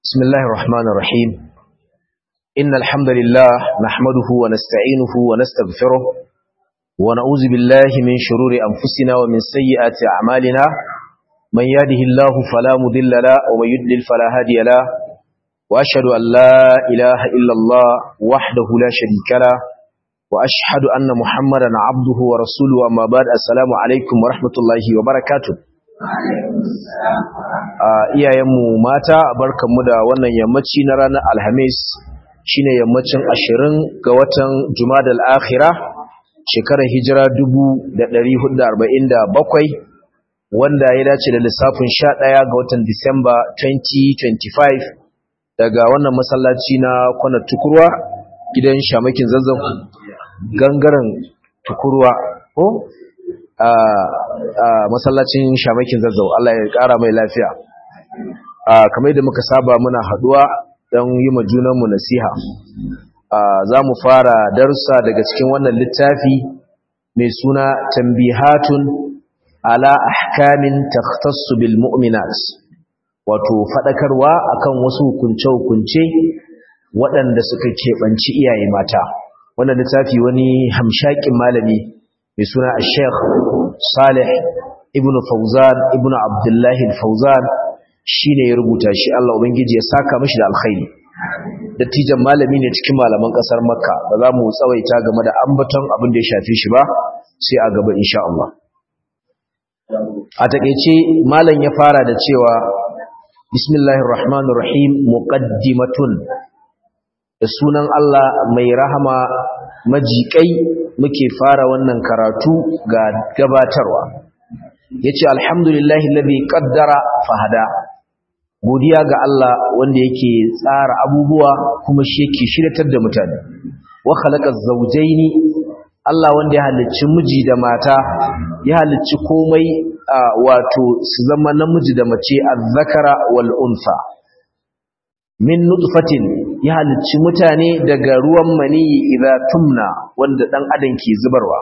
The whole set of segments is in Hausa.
بسم الله الرحمن الرحيم إن الحمد لله نحمده ونستعينه ونستغفره ونعوذ بالله من شرور أنفسنا ومن سيئات أعمالنا من يهده الله فلا مضل له ومن يضلل فلا هادي له وأشهد أن لا إله إلا الله وحده لا شريك له وأشهد أن محمدا عبده ورسوله أما بعد السلام عليكم ورحمة الله وبركاته iyayenmu mata barkanmu da wannan yammaci na ranar alhamis shine yammacin ashirin ga watan jumadal akhira shekarar hijira bakwai, wanda ya dace da lissafin ɗaya ga watan disamba 2025 daga wannan masallaci na kwanar tukurwa gidan shamakin zazzau gangaren tukurwa ko a masallacin shamakin zazzau Allah ya ƙara mai lafiya kamar da muka saba muna haduwa don yi ma junanmu nasiha za mu fara darussa daga cikin wannan littafi mai suna tambihatun ala ahkamin takhtassu bil mu'minat wato fadakarwa akan wasu hukunce-hukunce waɗanda suka keɓanci iyaye mata wannan littafi wani hamshakin malami mai suna Sheikh Salih ibn Fauzan ibn Abdullahi Fauzan shine ya rubuta shi Allah ubangiji ya saka mishi da alkhairi dattijan malami ne cikin malaman kasar Makka ba za mu tsawaita game da ambaton abin da ya shafi shi ba sai a gaba insha Allah a takeice malam ya fara da cewa bismillahir rahmanir rahim muqaddimatun da sunan Allah mai rahama majikai muke fara wannan karatu ga gabatarwa yace alhamdulillahi alladhi qaddara fahada godiya ga Allah wanda yake tsara abubuwa kuma shi yake shiratar da mutane wa khalaqa zawjaini Allah wanda ya halicci miji da mata ya halicci komai wato su zama namiji da mace azzakara wal unsa min nutfatin ya halicci mutane daga ruwan maniyi idza tumna wanda dan adam ke zubarwa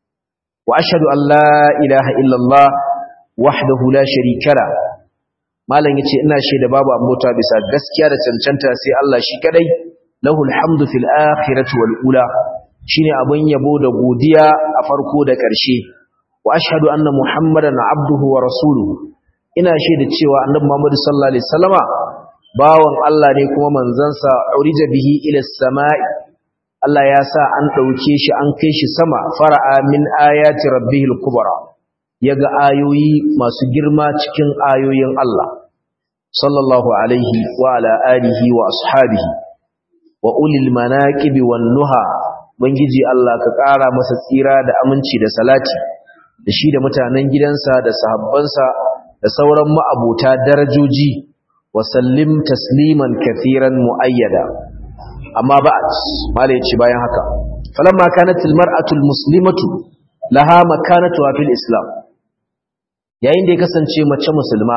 wa ashhadu an la ilaha illallah wahdahu la sharika la malam yace ina shaida babu abota bisa gaskiya da cancanta sai Allah shi kadai lahul hamdu fil akhirati wal ula shine abun yabo da godiya a farko da ƙarshe wa ashhadu anna muhammadan abduhu wa rasuluhu ina shaida cewa annabi muhammad sallallahu alaihi wasallama bawan Allah ne kuma manzansa urija bihi ila samai Allah ya sa an dauke shi an kai shi sama fara'a min ayati rabbihil kubra yaga ayoyi masu girma cikin ayoyin Allah sallallahu alaihi wa ala alihi wa ashabihi wa ulil manaqibi wan nuha bangiji Allah ka ƙara masa tsira da aminci da salati da shi da mutanen gidansa da sahabbansa da sauran ma'abota darajoji wasallim tasliman kathiran muayyada amma ba'd mala yace bayan haka falamma kanat almar'atu almuslimatu laha makanatuha fil islam yayin da ya kasance mace musulma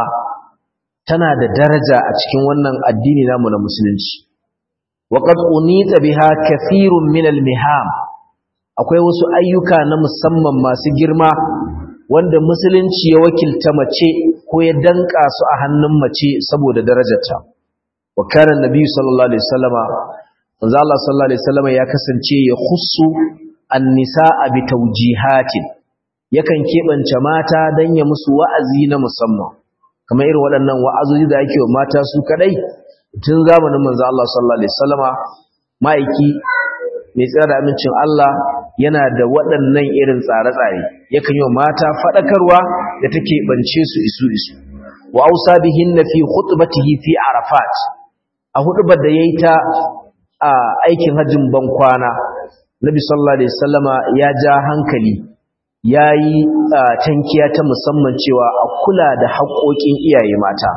tana da daraja a cikin wannan addini namu na musulunci wa qad unita biha kathirun min almiham akwai wasu ayyuka na musamman masu girma wanda musulunci ya wakilta mace ko ya danka su a hannun mace saboda darajarta wa kana annabi sallallahu alaihi wasallama manzo Allah sallallahu alaihi wasallama ya kasance ya khussu an-nisaa bi tawjihatin yakan kebance mata dan ya musu wa'azi na musamman kamar irin waɗannan wa'azoji da ake wa mata su kadai tun zamanin manzo Allah sallallahu alaihi wasallama ma'aiki mai tsira da amincin Allah yana da waɗannan irin tsare-tsare yakan yi wa mata faɗakarwa da take bance su isu isu wa ausa bihinna fi khutbatihi fi arafat a hudubar da yayi ta a aikin hajjin ban kwana nabi sallallahu alaihi wasallama ya ja hankali yayi tankiya ta musamman cewa a kula da haƙoƙin iyaye mata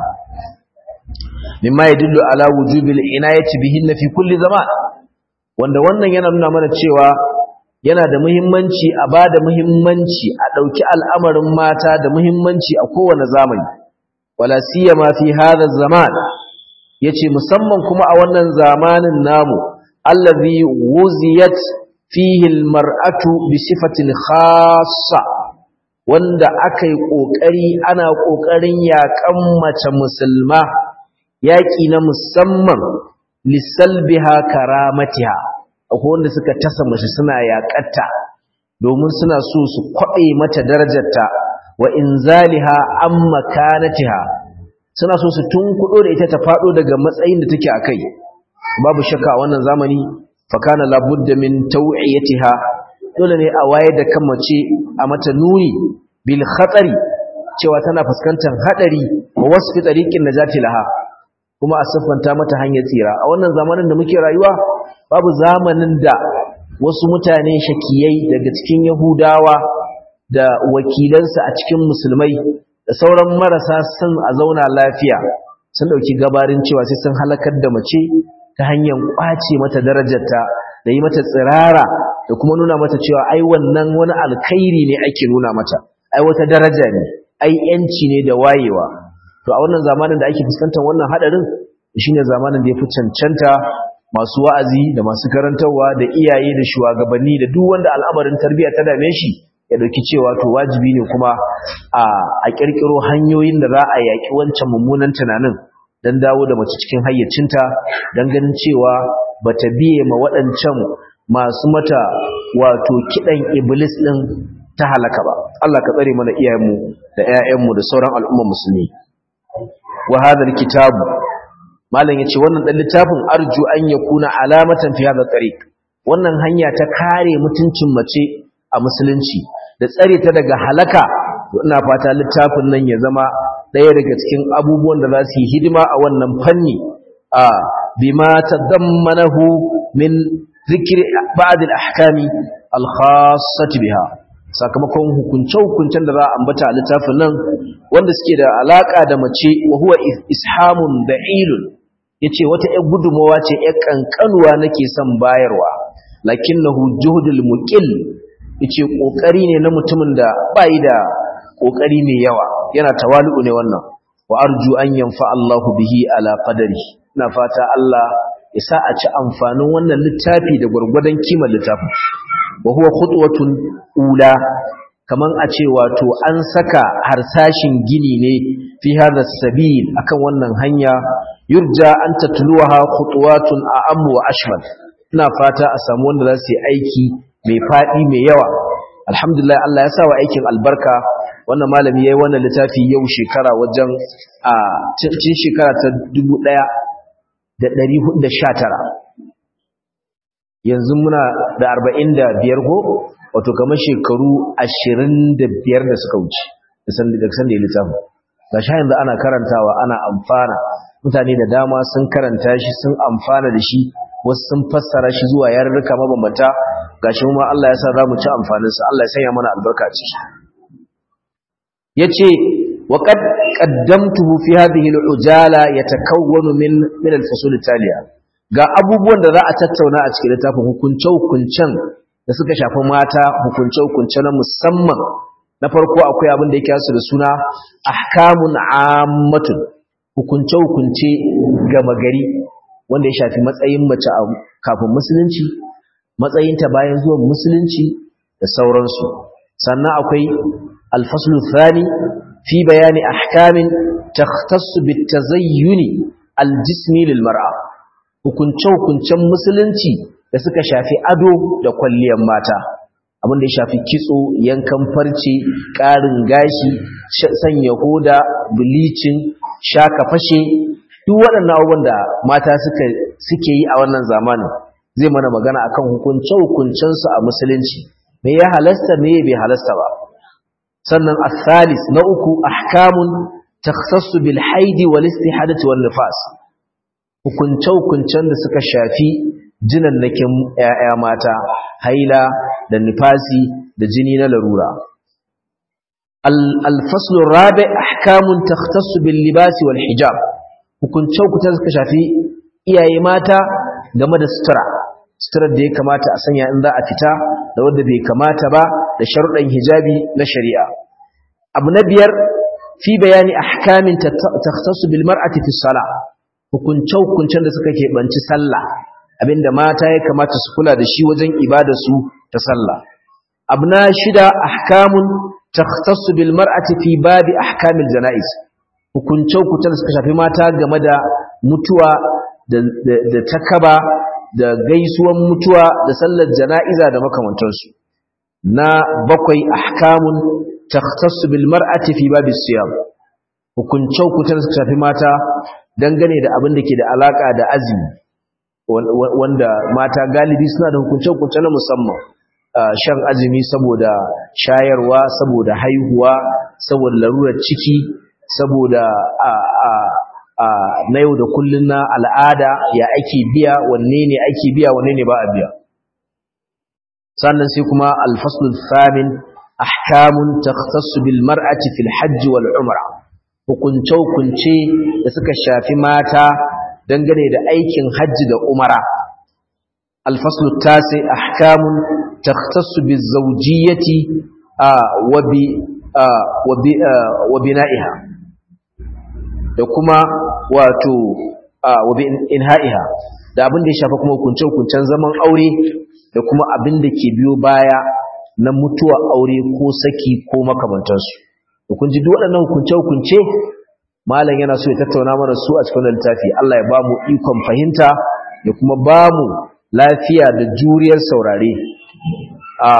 mimma yadullu ala wujubil inayati bihinna fi kulli zaman wanda wannan yana nuna mana cewa yana da muhimmanci a ba da muhimmanci a ɗauki al'amarin mata da muhimmanci a kowane zamani wala siyama fi hada zaman yace musamman kuma a wannan zamanin namu allazi wuziyat fihi almar'atu bi sifatin khassa wanda akai kokari ana kokarin yakan mace musulma yaƙi na musamman lissalbiha karamatiha akwai wanda suka tasa mace suna yaƙatta domin suna so su kwaɓe mata darajarta wa inzaliha an makanatiha suna so su tunkuɗo da ita ta faɗo daga matsayin da take a kai babu shakka a wannan zamani fakana labudda min taw'iyatiha dole ne a waye da kan mace a mata nuni bil khatari cewa tana fuskantar hadari wa wasfi tariqin najati laha kuma a siffanta mata hanyar tsira a wannan zamanin da muke rayuwa babu zamanin da wasu mutane shakiyai daga cikin yahudawa da wakilansu a cikin musulmai da sauran marasa son a zauna lafiya sun dauki gabarin cewa sai sun halakar da mace ta hanyar kwace mata darajarta da yi mata tsirara da kuma nuna mata cewa ai wannan wani alkhairi ne ake nuna mata ai wata daraja ne ai yanci ne da wayewa to a wannan zamanin da ake fuskantar wannan hadarin shine zamanin da ya fi cancanta masu wa'azi da masu karantarwa da iyaye da shugabanni da duk wanda al'amarin tarbiyya ta dame shi ya dauki cewa to wajibi ne kuma a a kirkiro hanyoyin da za a yaki wancan mummunan tunanin dan dawo da mace cikin hayyacinta dan ganin cewa bata biye ma waɗancan masu mata wato kidan iblis din ta halaka ba Allah ka tsare mana iyayenmu da ƴaƴanmu da sauran al'umma musulmi wa hadha alkitabu malam yace wannan dan littafin arju an yakuna alamatan fi hadha tariq wannan hanya ta kare mutuncin mace a musulunci da tsare ta daga halaka ina fata littafin nan ya zama ɗaya daga cikin abubuwan da za su yi hidima a wannan fanni a bima tadammanahu min zikri ba'd al-ahkami al-khassati biha sakamakon hukunce-hukuncen da za a ambata a littafin nan wanda suke da alaka da mace wa huwa ishamun da'ilun yace wata ƴar gudumawa ce ƴar kankanuwa nake son bayarwa lakinnahu juhdul muqil yace kokari ne na mutumin da bai da kokari mai yawa yana tawali'u ne wannan wa arju an yanfa Allahu bihi ala qadari ina fata Allah ya sa a ci amfanin wannan littafi da gurgurdan kimar littafin wa huwa khutwatun ula kaman a ce wato an saka harsashin gini ne fi hadha sabil akan wannan hanya yurja an tatluha khutwatun a'am wa ashmal ina fata a samu wanda za su yi aiki mai fadi mai yawa alhamdulillah Allah ya sa wa aikin albarka wannan malami yayi wannan littafi yau shekara wajen a cikin shekara ta 1419 yanzu muna da arba'in da biyar ko wato kamar shekaru ashirin da biyar da suka wuce da san da ya littafin ga sha yanzu ana karantawa ana amfana mutane da dama sun karanta shi sun amfana da shi wasu sun fassara shi zuwa yarurruka mabambanta ga shi ma Allah ya sa za mu ci amfaninsa Allah ya sanya mana albarka a ciki ya ce wa qaddamtuhu fi hadhihi al-ujala yatakawwanu min min al-fusul taliya ga abubuwan da za a tattauna a cikin littafin hukunce-hukuncen da suka shafi mata hukunce-hukunce na musamman na farko akwai abin da yake su da suna ahkamun ammatun hukunce-hukunce gama gari wanda ya shafi matsayin mace kafin musulunci matsayinta bayan zuwan musulunci da sauransu sannan akwai alfaslu thani fi bayani ahkamin takhtassu bitazayyuni aljismi lil mar'a hukunce-hukuncen musulunci da suka shafi ado da kwalliyar mata abin da ya shafi kitso yankan farce ƙarin gashi sanya hoda bilicin shaka fashe duk waɗannan abubuwan da mata suke yi a wannan zamanin zai mana magana akan hukunce-hukuncensu a musulunci me ya halasta me bai halasta ba sannan asalis na uku ahkamun takhassu bil haidi wal istihadati wal nifas hukunce-hukuncen da suka shafi jinannakin ‘ya'ya mata, haila da nifasi da jini na larura. Alfaslun rabe ahkamun takhtassu bil libasi wal hijab, hukunce-hukuncen suka shafi iyaye mata game da sutura, suturar da ya kamata a sanya in za a fita da wadda bai kamata ba da sharuɗan hijabi na shari'a. Abu na biyar fi bayani ahkamin takhtassu bil mar'ati fi salah hukunce-hukuncen da suka keɓanci sallah abinda mata ya kamata su kula da shi wajen ibadarsu ta sallah abu na shida ahkamun takhtassu bil mar'ati fi babi ahkamil janaiz hukunce-hukuncen da suka shafi mata game da mutuwa da takaba da gaisuwan mutuwa da sallar jana'iza da makamantansu na bakwai ahkamun takhtassu bil mar'ati fi babis siyam hukuncin hukuncin suka shafi mata dangane da abin da ke da alaka da azumi wanda mata galibi suna da hukuncin hukuncin na musamman shan azumi saboda shayarwa saboda haihuwa saboda larurar ciki saboda na yau da kullun na al'ada ya ake biya wanne ne ake biya wanne ne ba a biya sannan sai kuma alfaslul thamin ahkamun takhtassu bil mar'ati fil hajj wal umra hukunce hukunce da suka shafi mata dangane da aikin hajji da umara alfaslul tasi ahkamun takhtassu biz zawjiyyati wa bi wa bina'iha da kuma wato wa bi inha'iha da abin da ya shafa kuma hukunce hukuncen zaman aure da kuma abin da ke biyo baya na mutuwa aure ko saki ko makamantansu kun ji duk waɗannan hukunce-hukunce malam yana so ya tattauna mana su a cikin littafi Allah ya ba mu ikon fahimta ya kuma ba mu lafiya da juriyar saurare a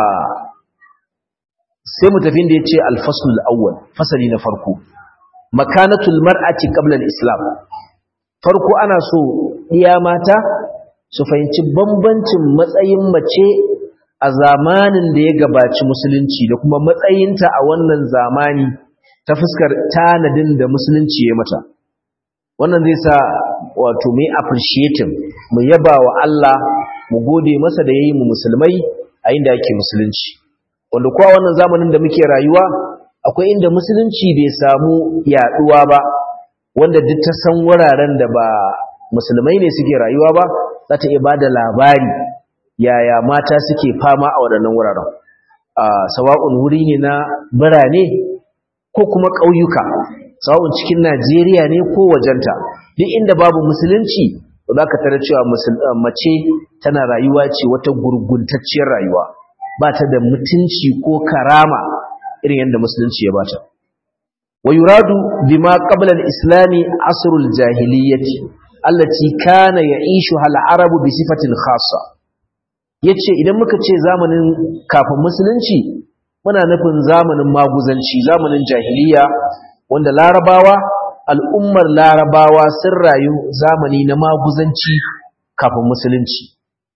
sai mu tafi da ya ce alfasul awwal fasali na farko makanatul mar'ati qabla al-islam farko ana so iya mata su fahimci bambancin matsayin mace a zamanin da ya gabaci musulunci da kuma matsayinta a wannan zamani ta fuskar tanadin da musulunci ya mata wannan zai sa wato mai appreciating mu yaba wa Allah mu gode masa da yayi mu musulmai a inda yake musulunci wanda kuwa wannan zamanin da muke rayuwa akwai inda musulunci bai samu yaduwa ba wanda duk ta san wuraren da ba musulmai ne suke rayuwa ba za ta iya ba da labari yaya mata suke fama a waɗannan wuraren sawa'un wuri ne na birane ko kuma ƙauyuka sawa'un cikin najeriya ne ko wajenta duk inda babu musulunci za ka tara cewa mace tana rayuwa ce wata gurguntacciyar rayuwa ba ta da mutunci ko karama irin yadda musulunci ya bata wa yuradu bima qabla al-islami asrul jahiliyyati allati kana ya'ishuha al-arabu bi sifatin khassa yace idan muka ce zamanin kafin musulunci muna nufin zamanin maguzanci zamanin jahiliya wanda larabawa al'ummar larabawa sun rayu zamani na maguzanci kafin musulunci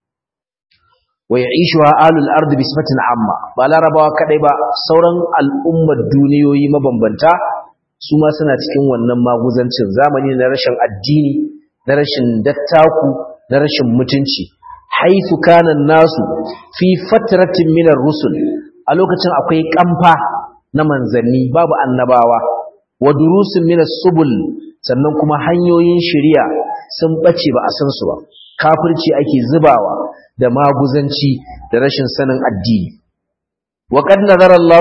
wa ya'ishuha alul ardi bi sifatin amma ba larabawa kadai ba sauran al'ummar duniyoyi mabambanta su ma suna cikin wannan maguzancin zamani na rashin addini na rashin dattaku na rashin mutunci haifu kanan nasu fi fatratin minar rusul a lokacin akwai kamfa na manzanni babu annabawa wa durusun minas subul sannan kuma hanyoyin shari'a sun bace ba a san su ba kafirci ake zubawa da maguzanci da rashin sanin addini wa qad nazara Allah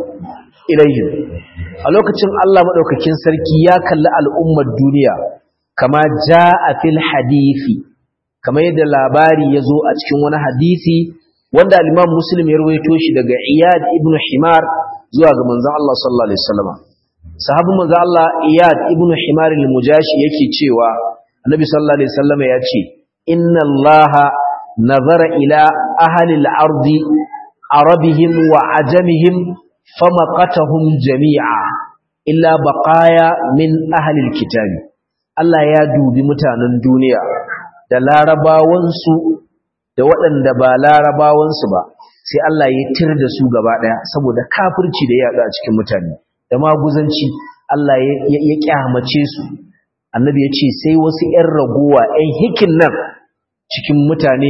ilayhim a lokacin Allah madaukakin sarki ya kalli al'ummar duniya kama jaa fil hadisi kamar yadda labari ya zo a cikin wani hadisi wanda al-Imam Muslim ya rawaito shi daga Iyad ibn Himar zuwa ga manzon Allah sallallahu alaihi wasallam sahabin manzon Allah Iyad ibn Himar al-Mujashi yake cewa Annabi sallallahu alaihi wasallam ya ce inna Allah nazara ila ahli al-ardi arabihim wa ajamihim famaqatahum jami'a illa baqaya min ahli al-kitabi Allah ya dubi mutanen duniya da larabawansu da waɗanda ba larabawansu ba sai Allah ya tir da su gaba ɗaya saboda kafirci da ya a cikin mutane da maguzanci Allah ya kyamace su annabi ya ce sai wasu ‘yan ragowa ‘yan hikin nan cikin mutane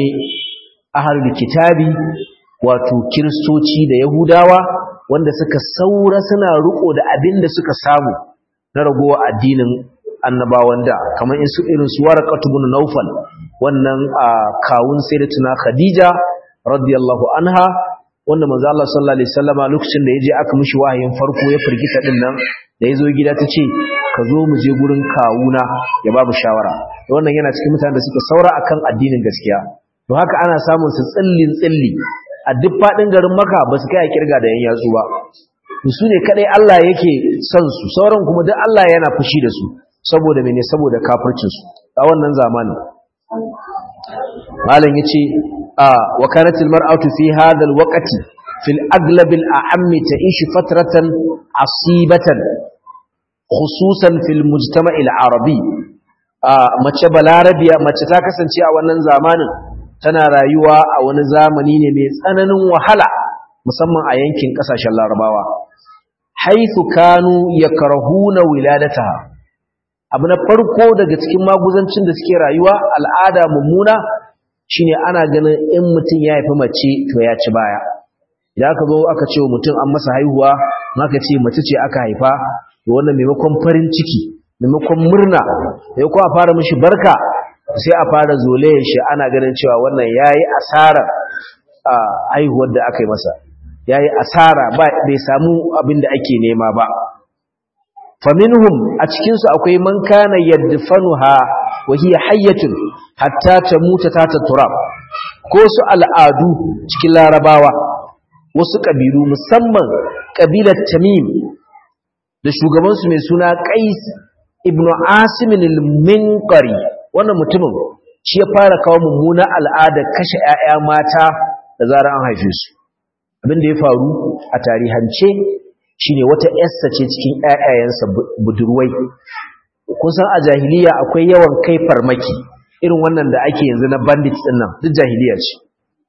ahalul kitabi wato kiristoci da yahudawa wanda suka saura suna riko da abin da suka samu na ragowa addinin annabawan da kamar in su irin su waraqatu ibn nawfal wannan kawun sayyidatuna khadija radiyallahu anha wanda manzo Allah sallallahu alaihi wasallama lokacin da yaje aka mishi wahayin farko ya firgita din nan da yazo gida tace ka zo mu je gurin kawuna ya babu shawara wannan yana cikin mutanen da suka saura akan addinin gaskiya to haka ana samun su tsillin tsilli a duk fadin garin Makka ba su kai kirga da yan yatsu ba su ne kadai Allah yake son su sauran kuma duk Allah yana fushi da su saboda mene saboda kafircinsu a wannan zamanin malam yace a wa kanat al mar'atu fi hadha al waqti fi al aglab al a'am ta'ish fatratan asibatan khususan fi al mujtama' al arabi mace balarabiya mace ta kasance a wannan zamanin tana rayuwa a wani zamani ne mai tsananin wahala musamman a yankin kasashen larabawa haithu kanu yakrahuna wiladataha abu na farko daga cikin maguzancin da suke rayuwa al'ada mummuna shine ana ganin in mutum ya haifi mace to ya ci baya idan aka zo aka ce wa mutum an masa haihuwa maka ce mace ce aka haifa to wannan maimakon farin ciki maimakon murna sai ko a fara mishi barka sai a fara zolayen shi ana ganin cewa wannan yayi asara a haihuwar da aka yi masa yayi asara ba bai samu abin da ake nema ba faminhum a cikin su akwai man kana yadfanuha wa hiya hayyatun hatta tamuta ta turab ko su al'adu cikin larabawa wasu kabilu musamman kabilar tamim da shugaban su mai suna qais ibnu asim al-minqari wannan mutumin shi ya fara kawo mummuna al'ada kashe ƴaƴa mata da zarar an haife su abin da ya faru a tarihance shine wata yarsa ce cikin ƴaƴayensa budurwai kun san a jahiliya akwai yawan kai farmaki irin wannan da ake yanzu na bandits din nan duk jahiliya ce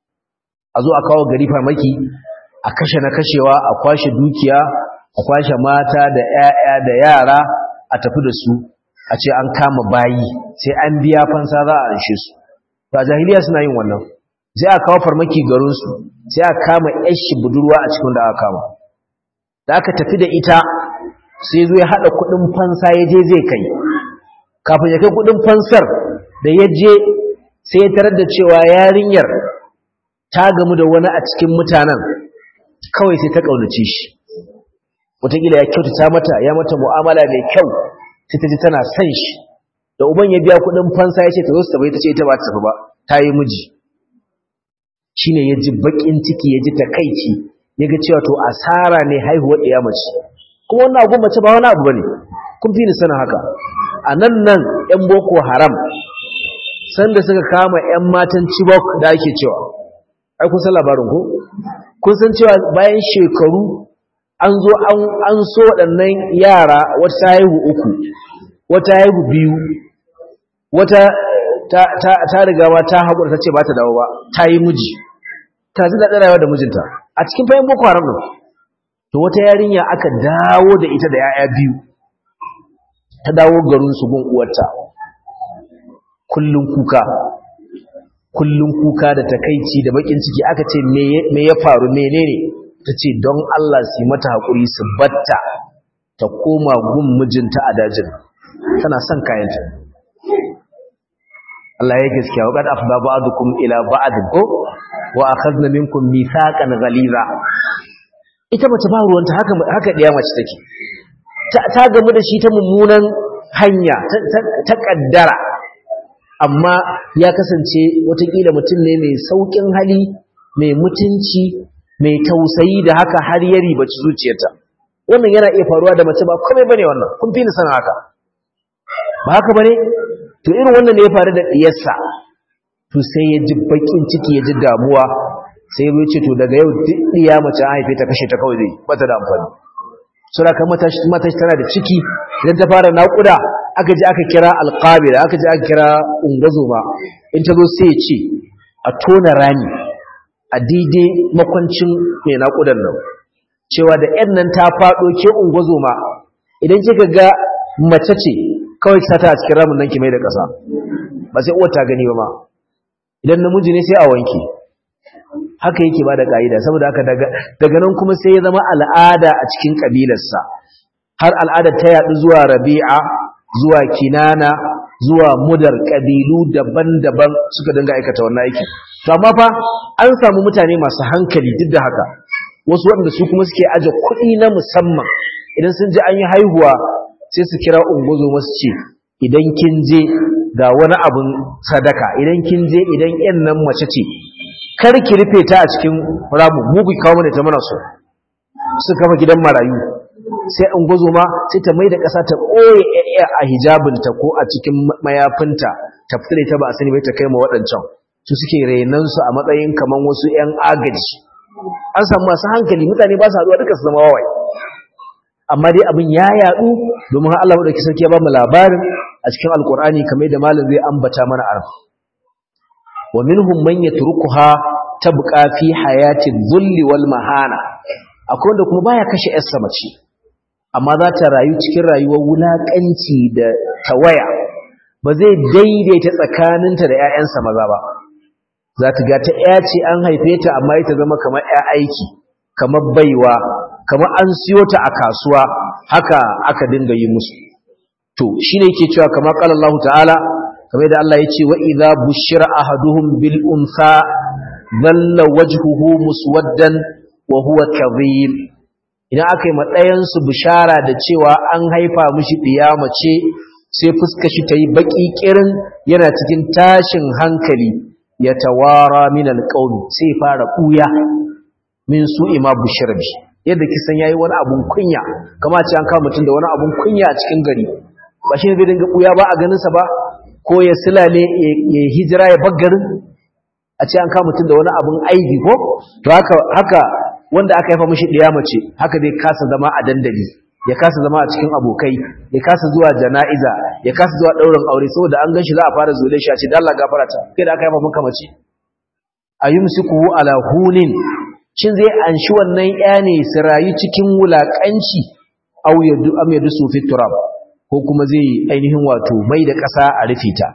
a zo a kawo gari farmaki a kashe na kashewa a kwashe dukiya a kwashe mata da ƴaƴa da yara a tafi da su a ce an kama bayi sai an biya fansa za a anshe su ba jahiliya suna yin wannan sai a kawo farmaki garinsu sai a kama yashi budurwa a cikin da aka kama da aka tafi da ita sai zo ya haɗa kuɗin fansa ya je zai kai kafin ya kai kuɗin fansar da ya je sai ya tarar da cewa yarinyar ta gamu da wani a cikin mutanen kawai sai ta ƙaunace shi wataƙila ya kyautata mata ya mata mu'amala mai kyau sai ta ji tana son shi da uban ya biya kuɗin fansa ya ce ta zo su tafi ta ce ita ba ta tafi ba ta yi miji shine ya ji baƙin ciki ya ji takaici ya ga cewa to asara ne haihuwar ɗaya mace kuma wannan abu mace ba wani abu bane kun fi ni sanin haka a nan nan yan boko haram sanda suka kama yan matan chibok da ake cewa ai kun san labarin ko kun san cewa bayan shekaru an zo an so waɗannan yara wata haihu uku wata haihu biyu wata ta riga ma ta haƙura ta ce ba ta dawo ba ta yi miji ta ji daɗin rayuwa da mijinta a cikin fayin boko haram ɗin to wata yarinya aka dawo da ita da 'ya'ya biyu ta dawo garin su gun uwarta kullun kuka kullun kuka da takaici da bakin ciki aka ce me ya faru menene ta ce don Allah su mata haƙuri su batta ta koma gun mijinta a dajin tana son kayanta Allah ya gaskiya wa qad afda ba'dukum ila ba'd ko wa akhadna minkum mithaqan ghaliza ita mace ba ruwanta haka haka diya mace take ta gamu da shi ta mummunan hanya ta kaddara amma ya kasance watakila mutum ne mai saukin hali mai mutunci mai tausayi da haka har ya ribaci zuciyarta wannan yana iya faruwa da mace ba komai bane wannan kun fi ni sanin haka ba haka bane to irin wannan ne ya faru da diyarsa to sai ya ji bakin ciki ya ji damuwa sai ya ce to daga yau duk diya mace an haife ta kashe ta kawai zai bata da amfani sura kan mata mata tana da ciki idan ta fara naƙuda aka ji aka kira alqabila aka ji aka kira ungazoma in ta zo sai ya ce a tona rami a daidai makwancin mai naƙudan nan cewa da ‘yan nan ta faɗo ke ungwazoma idan kika ga mace ce kawai ta ta a cikin ramin nan ki mai da ƙasa ba sai uwar ta gani ba ma idan namiji ne sai a wanke haka yake ba da ƙa'ida saboda haka daga nan kuma sai ya zama al'ada a cikin ƙabilarsa har al'adar ta yaɗu zuwa rabi'a zuwa kinana zuwa mudar ƙabilu daban-daban suka dinga aikata wannan aikin to amma fa an samu mutane masu hankali duk da haka wasu waɗanda su kuma suke aje kuɗi na musamman idan sun ji an yi haihuwa sai su kira ungozo masu ce idan kin je ga wani abin sadaka idan kin je idan yan nan mace ce kar ki rufe ta a cikin ramu mu ku kawo mana ta mana so su kafa gidan marayu sai ungozo ma sai ta mai da ƙasa ta ɓoye a hijabinta ko a cikin mayafinta ta fita da ita ba a sani bai ta kai ma waɗancan su suke renansu a matsayin kaman wasu 'yan agaji an samu masu hankali mutane ba su haɗuwa duka su zama wawai amma dai abin ya yaɗu domin Allah maɗauki sarki ya ba mu labarin a cikin alkur'ani kamar da malam zai ambata mana a wa minhum man yatrukuha tabqa fi hayati dhulli wal mahana akwai wanda kuma baya kashe yarsa mace amma za ta rayu cikin rayuwar wulakanci da tawaya ba zai daidaita tsakaninta da ƴaƴansa maza ba za ta ga ta ƴa ce an haife ta amma ita zama kamar ƴa aiki kamar baiwa kamar an siyo ta a kasuwa haka aka dinga yi musu to shine yake cewa kamar qala Allah ta'ala kamar da Allah yace wa idza bushira ahaduhum bil unsa dhalla wajhuhu muswaddan wa huwa kadhib idan akai matsayin su bishara da cewa an haifa mishi diya mace sai fuskar shi tayi baki kirin yana cikin tashin hankali ya tawara min alqawmi sai fara kuya min su'i ma bushira bi yadda kisan yayi wani abun kunya kamar ce an kawo mutum da wani abun kunya a cikin gari ba shi zai dinga buya ba a ganin sa ba ko ya silale ya hijira ya baggarin a ce an kama mutum da wani abun aibi ko to haka haka wanda aka haifa mishi ɗiya mace haka zai kasa zama a dandali ya kasa zama a cikin abokai ya kasa zuwa jana'iza ya kasa zuwa ɗaurin aure saboda an ganshi za a fara zule shi a ce dalla gafarata kai da aka haifa maka mace ayumsiku ala hunin shin zai anshi wannan ƴa ne su rayu cikin wulakanci aw yadu am yadu su fi turab ko kuma zai ainihin wato mai da ƙasa a rufe ta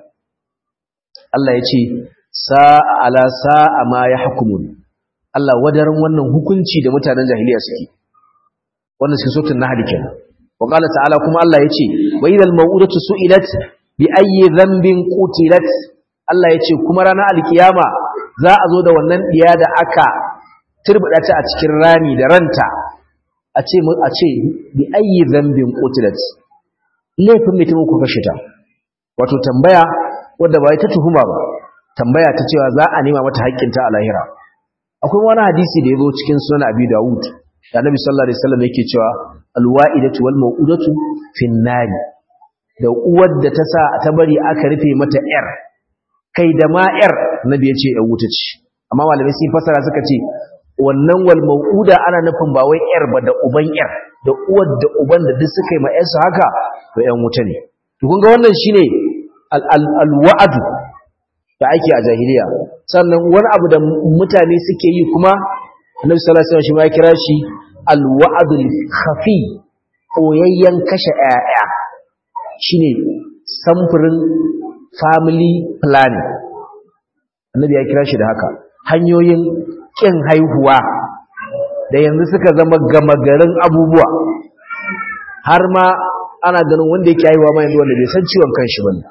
Allah ya ce sa'a ala sa'a ma ya hukumun Allah wadarin wannan hukunci da mutanen jahiliya suke wannan suke sotun na hadikin wa ƙala ta'ala kuma Allah ya ce wa idal ma'udatu su'ilat bi ayyi dhanbin qutilat Allah ya ce kuma ranar alkiyama za a zo da wannan diya da aka turbida ta a cikin rami da ranta a ce a ce bi ayyi dhanbin qutilat laifin mai taimako kashe ta wato tambaya wadda ba ta tuhuma ba tambaya ta cewa za a nema mata haƙƙinta a lahira akwai wani hadisi da ya zo cikin sunan abi dawud da annabi sallallahu alaihi wasallam yake cewa alwa'idatu wal mau'udatu fin nari da uwar da ta sa ta bari aka rufe mata yar kai da ma yar nabi ya ce yan wuta ce amma malamai sun fasara suka ce wannan wal mau'uda ana nufin ba wai yar ba da uban yar da uwar da uban da duk suka yi ma yarsu haka to yan wuta ne to kun ga wannan shine al-wa'adu da ake a jahiliya sannan wani abu da mutane suke yi kuma annabi sallallahu alaihi wasallam shi ma kira shi al-wa'dul khafi koyayyen kashe ƴaƴa shine samfurin family planning annabi ya kira shi da haka hanyoyin kin haihuwa da yanzu suka zama gama garin abubuwa har ma ana ganin wanda yake haihuwa ma yanzu wanda bai san ciwon kanshi bane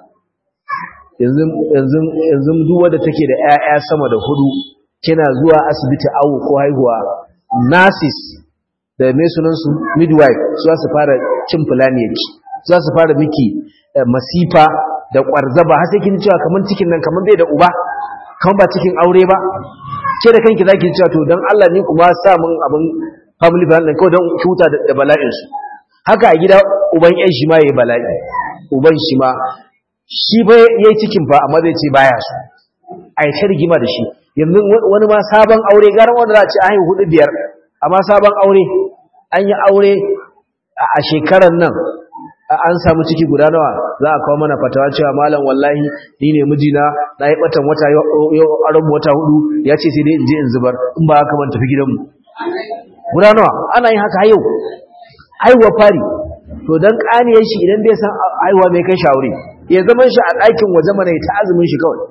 yanzu duk wadda take da 'ya'ya sama da hudu kina zuwa asibiti awo ko haihuwa nurses da mai sunansu midwife su za su fara cin fulani yake su za su fara miki masifa da kwarzaba har sai kin cewa kaman cikin nan kaman bai da uba kaman ba cikin aure ba ke da kanki zaki cewa to dan Allah ni kuma sa mun abin family planning kawai don huta da bala'in su haka a gida uban yan shi ma yayi bala'i uban shi ma shi ba ya yi cikin fa amma zai ce baya su a yi ta rigima da shi yanzu wani ma sabon aure garin wanda za a ce a haihu hudu biyar amma sabon aure an yi aure a shekarar nan an samu ciki guda nawa za a kawo mana fatawa cewa malam wallahi ni ne mijina na yi batan wata yau aron wata hudu ya ce sai dai in je in zubar in ba haka ban tafi gidanmu guda nawa ana yin haka yau haihuwa fari to dan kaniyar shi idan bai san haihuwa mai kai shawari ya zaman shi a ɗakin waje mana ta azumin shi kawai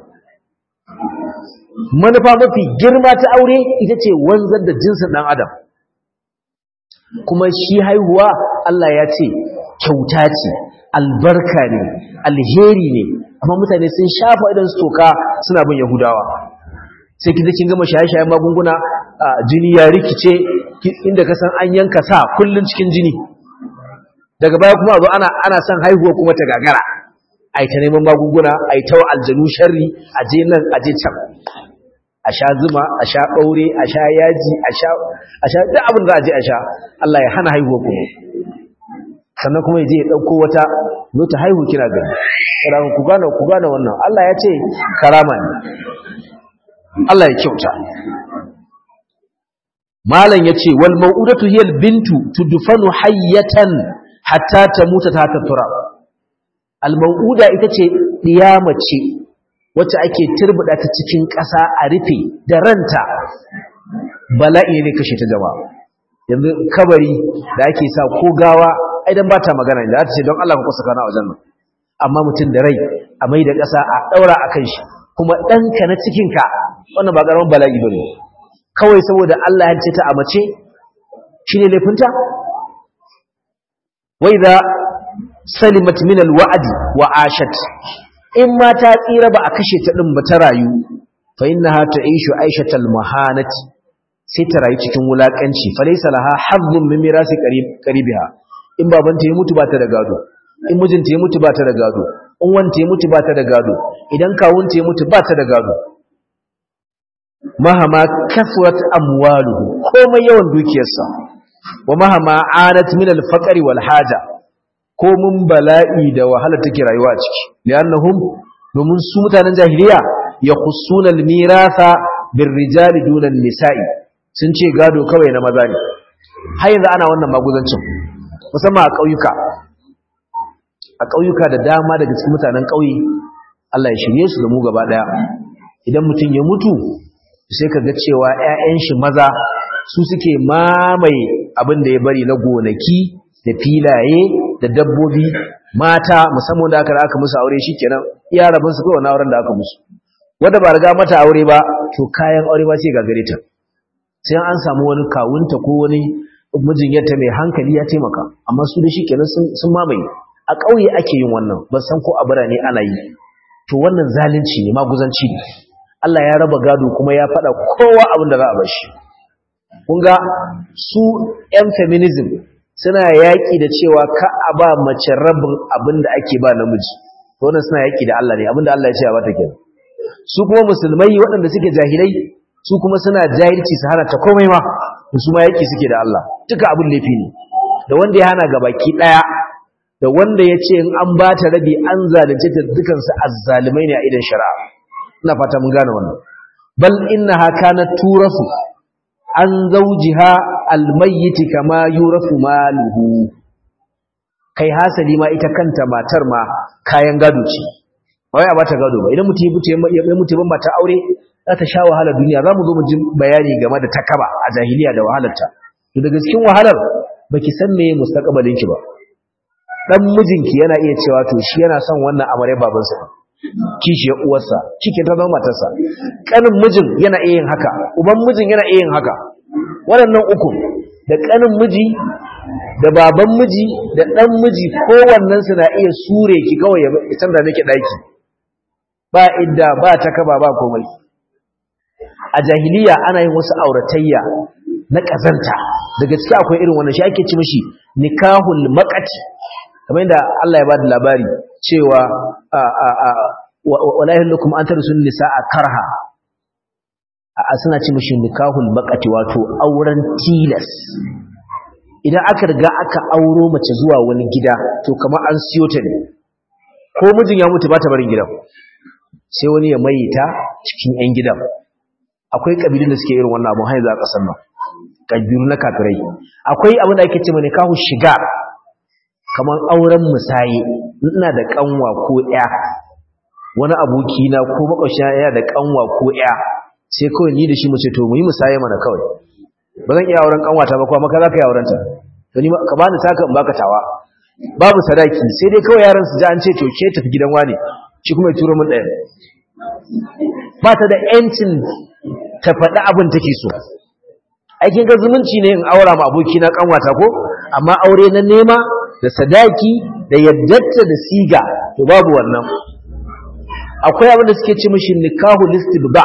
manufa mafi girma ta aure ita ce wanzar da jinsin ɗan adam kuma shi haihuwa Allah ya ce kyauta ce albarka ne alheri ne amma mutane sun shafa idan su toka suna bin yahudawa sai kin kin gama shaye-shayen magunguna jini ya rikice inda ka san an yanka sa kullun cikin jini daga baya kuma zo ana ana son haihuwa kuma ta gagara ai ta neman magunguna ai ta aljanu sharri aje nan aje can a sha zuma a sha ɓaure a sha yaji a sha duk abin da a je a sha Allah ya hana haihuwa kuma sannan kuma ya je ya ɗauko wata zo ta haihu kina gani kada ku gane ku gane wannan Allah ya ce karama ne Allah ya kyauta malam yace wal mau'udatu hiya al bintu tudfanu hayyatan hatta tamuta ta turab al mau'uda ita ce diyama ce wacce ake turbuda ta cikin ƙasa a rufe da ranta bala'i ne kashe ta jama'a yanzu kabari da ake sa ko gawa aidan ba ta magana da ta ce don Allah ka kusa kana wajen nan amma mutum da rai a mai da ƙasa a ɗaura a kan shi kuma ɗanka na cikinka wannan ba ƙaramin bala'i ba ne kawai saboda Allah ya ce ta a mace shi ne laifinta wai za salimat min alwa'adi wa ashat in ma ta tsira ba a kashe ta ɗin ba ta rayu fa innaha ta'ishu aishatal mahanati sai ta rayu cikin wulakanci falaysa laha hazzun min mirasi qaribiha in babanta ya mutu ba ta da gado in mijinta ya mutu ba ta da gado in wanta ya mutu ba ta da gado idan kawunta ya mutu ba ta da gado mahama kasrat amwaluhu komai yawan dukiyarsa wa mahama anat min al-faqr wal haja ko mun bala'i da wahala take rayuwa ciki li'annahum domin su mutanen jahiliya yakhussuna al-miratha birrijali duna an-nisa'i sun ce gado kawai na maza ne har yanzu ana wannan maguzancin musamman a ƙauyuka a ƙauyuka da dama daga cikin mutanen ƙauye Allah ya shirye su da mu gaba ɗaya idan mutum ya mutu sai ka ga cewa 'ya'yan shi maza su suke mamaye abin da ya bari na gonaki da filaye da dabbobi mata musamman da aka aka musu aure shikenan iya rabin su kawai na auren da aka musu wanda ba riga mata aure ba to kayan aure ba sai ga gare ta sai an samu wani kawunta ko wani mijin yadda mai hankali ya taimaka amma su da shi kenan sun mamaye a ƙauye ake yin wannan ban san ko a birane ana yi to wannan zalunci ne maguzanci ne Allah ya raba gado kuma ya faɗa kowa abin da za a bashi kun ga su yan feminism suna yaƙi da cewa ka a ba mace rabin abin da ake ba namiji to wannan suna yaƙi da Allah ne abin da Allah ya ce a bata kenan su kuma musulmai waɗanda suke jahilai su kuma suna jahilci su hana ta komai ma su ma yake suke da Allah duka abin laifi ne da wanda ya hana gabaki daya da wanda ya ce in an ba ta rabi an zalunce ta dukansu azzalimai ne a idan shari'a ina fata mun gane wannan bal innaha kanat turafu an zawjiha almayyit kama yurafu maluhu kai hasali ma ita kanta matar ma kayan gado ce wai a bata gado ba idan mutum ya mutu ya mutu ban mata aure za ta sha wahalar duniya za mu zo mu ji bayani game da takaba a jahiliya da wahalarta to daga cikin wahalar baki san me mustaqbalin ki ba dan mijinki yana iya cewa to shi yana son wannan amare babansa kishiyar uwarsa cikin ta zama matarsa kanin mijin yana iya yin haka uban mijin yana iya yin haka waɗannan uku da kanin miji da baban miji da dan miji kowannen su na iya sure ki kawai ya canza miki daki ba idda ba takaba ba komai a jahiliya ana yin wasu auratayya na ƙazanta da gaske akwai irin wannan shi ake ci mishi nikahul maqati kamar yadda Allah ya bada labari cewa wala yahlakum an tarsun nisaa karha a suna ci mishi nikahul maqati wato auren tilas idan aka riga aka auro mace zuwa wani gida to kamar an siyo ta ne ko mijin ya mutu ba ta barin gidan sai wani ya maita cikin 'yan gidan akwai kabilun da suke irin wannan abun haiza a ƙasar nan kabilu na kafirai akwai abin da ake ce mai kahu shiga kamar auren musaye ina da kanwa ko ya wani aboki na ko makwashin ya da kanwa ko ya sai kawai ni da shi mu ce to mu yi musaye mana kawai ba zan iya auren kanwata ba kuma maka za ka yi auren ta to ni ka bani saka in baka tawa babu sadaki sai dai kawai yaran su ji an ce to ke tafi gidan wani shi kuma ya turo min ɗaya ba ta da ‘yancin ta faɗi abin take so aikin ga zumunci ne in aura ma abokina kanwata ko amma aure na nema da sadaki da yaddatta da siga to babu wannan akwai abin da suke ce mishi nikahu listibda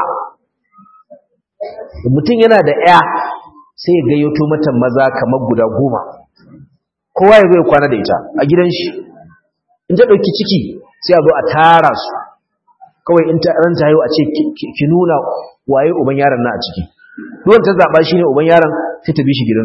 mutum yana da ‘ya sai ya gayyato mata maza kamar guda goma kowa ya zo ya kwana da ita a gidan shi in ta ɗauki ciki sai a zo a tara su kawai in ta ranta haihu a ce ki nuna waye uban yaron na a ciki duwan ta zaɓa shi ne uban yaron sai ta bi shi gidansu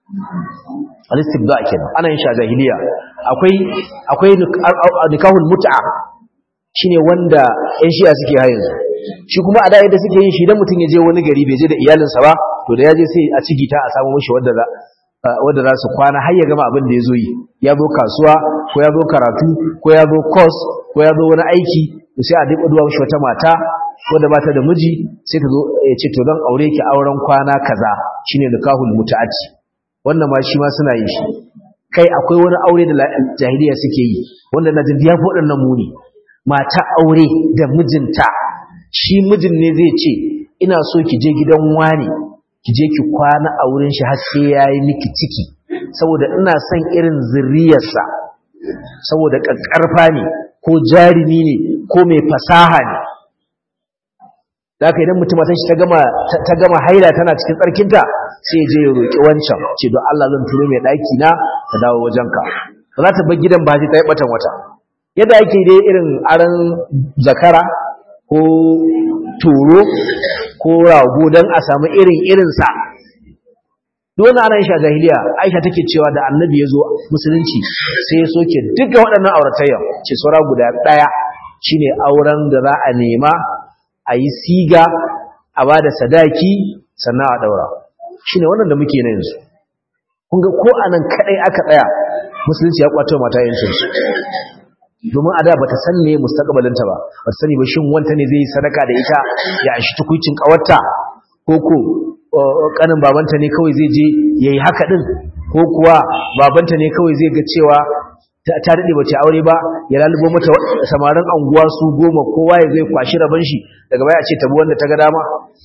al-istibda kenan ana yin shi a jahiliya akwai akwai nikahul mut'a shine wanda ƴan shi'a suke hayin shi kuma a da yadda suke yin shi idan mutum ya je wani gari bai je da iyalinsa ba to da ya je sai a cigita a samu mishi wanda za wanda za su kwana har ya gama abin da ya zo yi ya zo kasuwa ko ya zo karatu ko ya zo course ko ya zo wani aiki to sai a duk duwa mishi wata mata wanda ba ta da miji sai ta zo ya ce to zan aure ki auren kwana kaza shine nikahul muta'ati wannan ma shi ma suna yin shi kai akwai wani aure da jahiliya suke yi wanda na jin ya fi waɗannan muni mata aure da mijinta shi mijin ne zai ce ina so ki je gidan wani ki je ki kwana a wurin shi har sai yayi miki ciki saboda ina son irin zuriyarsa saboda kakkarfa ne ko jarumi ne ko mai fasaha ne da idan mutum matan shi ta gama ta gama haila tana cikin tsarkinta sai je ya roki wancan ce don Allah zan turo mai daki na ta dawo wajenka ba za ta bar gidan ba sai ta yi batan wata yadda ake dai irin aran zakara ko turo ko rago don a samu irin irinsa duk ana yin sha jahiliya aisha take cewa da annabi ya zo musulunci sai ya soke duka waɗannan auratayya ce saura guda ɗaya shine auren da za a nema a yi siga a ba da sadaki sannan a ɗaura shine wannan da muke na yanzu kun ga ko anan kaɗai aka tsaya musulunci ya kwato mata yancinsu domin a da bata san ne mustaqbalinta ba bata sani ba shin wanta ne zai sadaka da ita ya ashi tukuicin kawarta ko ko kanin babanta ne kawai zai je yayi haka din ko kuwa babanta ne kawai zai ga cewa ta dade bace aure ba ya lalubo mata samarin anguwa su goma kowa ya zai kwashi raban shi daga baya a ce tabi wanda ta ga dama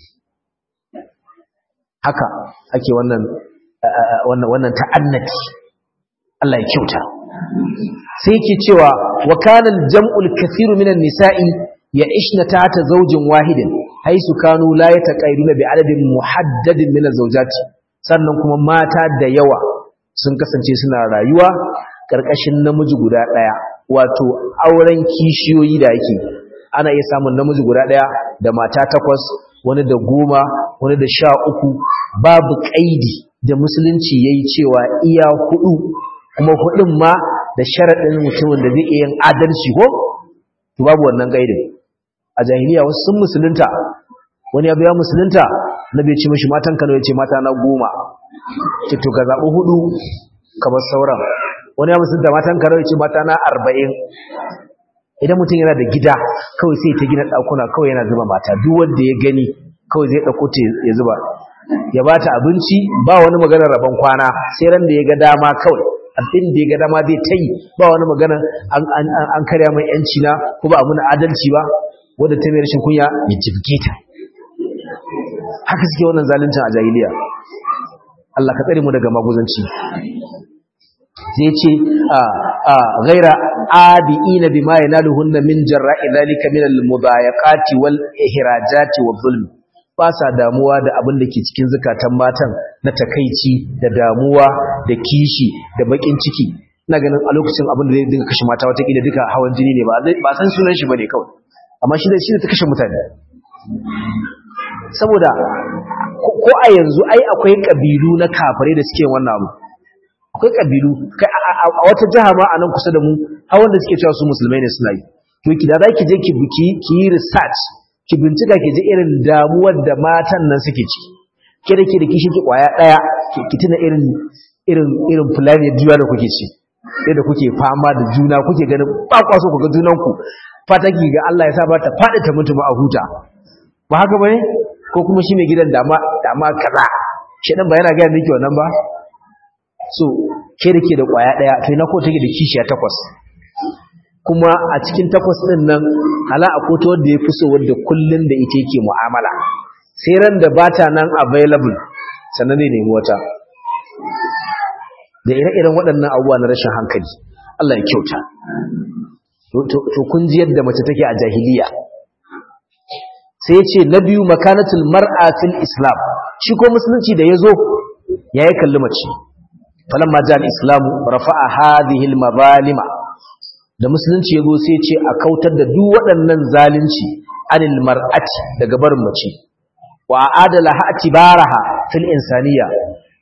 haka ake wannan wannan wannan ta'annati Allah ya kyauta sai yake cewa wa kana al-jam'u al-kathiru minan nisa'i ya'ishna ta'ata zawjin wahidin haisu kanu la yataqayduna bi adadin muhaddadin min az-zawjati sannan kuma mata da yawa sun kasance suna rayuwa karkashin namiji guda daya wato auren kishiyoyi da yake ana iya samun namiji guda daya da mata takwas wani da goma wani da sha uku babu kaidi da musulunci yayi cewa iya hudu kuma hudun ma da sharaɗin mutumin da zai iya yin adalci ko to babu wannan gaidin a jahiliya wasu sun musulunta wani ya biya musulunta na bai ce mashi matan kano ya ce mata na goma ce to ka zaɓi hudu kamar sauran wani ya musulunta matan kano ya ce mata na arba'in idan mutum yana da gida kawai sai ta gina ɗakuna kawai yana zuba mata duk wanda ya gani kawai zai ɗauko ta ya zuba ya ba ta abinci ba wani maganar rabon kwana sai ran da ya ga dama kawai abin da ya ga dama zai ta yi ba wani magana an karya mai yanci na ko ba a muna adalci ba wadda ta mai rashin kunya ya jibge ta haka suke wannan zaluncin a jahiliya Allah ka tsare mu daga maguzanci zai ce a a ghaira adiina bima yanaluhunna min jarra'i dhalika min al-mudayaqati wal ihrajati wal zulm ba sa damuwa da abin da ke cikin zukatan matan na takaici da damuwa da kishi da bakin ciki ina ganin a lokacin abin da zai dinga kashe mata watakila duka hawan jini ne ba san sunan shi bane kawai amma shi da shi ta kashe mutane saboda ko a yanzu ai akwai kabilu na kafare da suke wannan abu akwai kabilu a wata jiha ma a nan kusa da mu har wanda suke cewa su musulmai ne suna yi to ki da zaki je ki buki ki yi research ki bincika ki ji irin damuwar da matan nan suke ci ke da ke da kishi ki kwaya daya ki tuna irin irin irin fulani juya da kuke ci yadda kuke fama da juna kuke ganin ba kwa so ku ga junan ku fata ki ga Allah ya sa ba ta fadi ta mutu a huta ba haka bane ko kuma shi mai gidan dama dama kaza shedan ba yana ga miki wannan ba so ke da ke da kwaya daya to ina ko take da kishiya takwas kuma a cikin takwas ɗin nan hala a koto wadda ya fi so wadda kullum da ita yake mu'amala sai ran da bata nan available sannan zai nemi wata da ire-iren waɗannan abubuwa na rashin hankali Allah ya kyauta to kun ji yadda mace take a jahiliya sai ce na biyu makanatul mar'a fil islam shi ko musulunci da yazo yayi kalli mace falamma ja al-islamu rafa'a hadhihi al-mazalima da musulunci ya zo sai ce a kautar da duk waɗannan zalunci anil mar'ati daga barin mace wa adala ha atibaraha fil insaniya